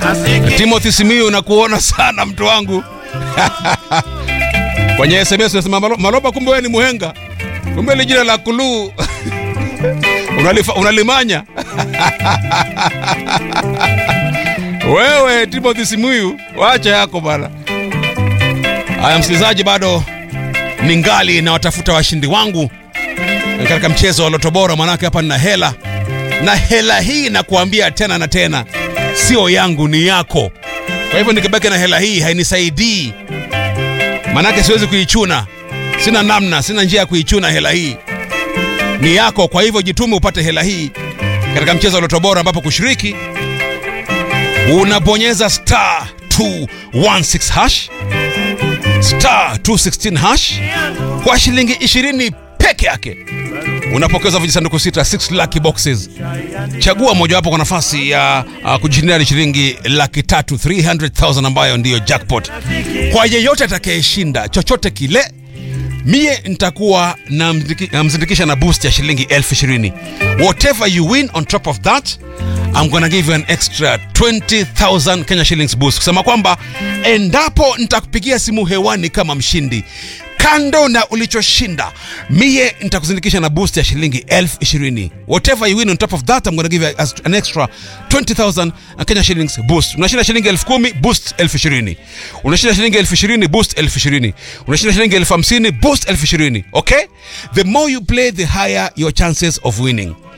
Timothy Simiyu nakuona sana mtu wangu kwenye SMS unasema Malo- Maloba, kumbe wewe ni muhenga, kumbe ni jina la kuluu Unalifa, unalimanya wewe Timothy Simiyu, wacha yako bana. Haya msikilizaji, bado ningali na watafuta washindi wangu katika mchezo wa Loto Bora, manake hapa nina hela na hela hii nakuambia tena na tena, sio yangu, ni yako. Kwa hivyo nikibaki na hela hii hainisaidii, manake siwezi kuichuna, sina namna, sina njia ya kuichuna hela hii ni yako. Kwa hivyo jitume upate hela hii katika mchezo wa Loto Bora, ambapo kushiriki unabonyeza star 216 hash star 216 hash kwa shilingi 20 peke yake unapokeza vijisanduku sita 6 lucky boxes. Chagua mojawapo kwa nafasi ya uh, kujishindia shilingi laki tatu 300,000 ambayo ndiyo jackpot. Kwa yeyote atakayeshinda chochote kile mie nitakuwa namzindikisha na boost ya shilingi elfu ishirini whatever you win on top of that I'm gonna give you an extra 20,000 Kenya shillings boost kusema kwamba endapo nitakupigia simu hewani kama mshindi kando na ulichoshinda mie nitakuzindikisha na boost ya shilingi elfu ishirini whatever you win on top of that I'm gonna give you as- an extra 20,000 Kenya shillings boost unashinda shilingi elfu kumi boost elfu ishirini unashinda shilingi elfu ishirini boost elfu ishirini unashinda shilingi elfu hamsini boost elfu ishirini okay the more you play the higher your chances of winning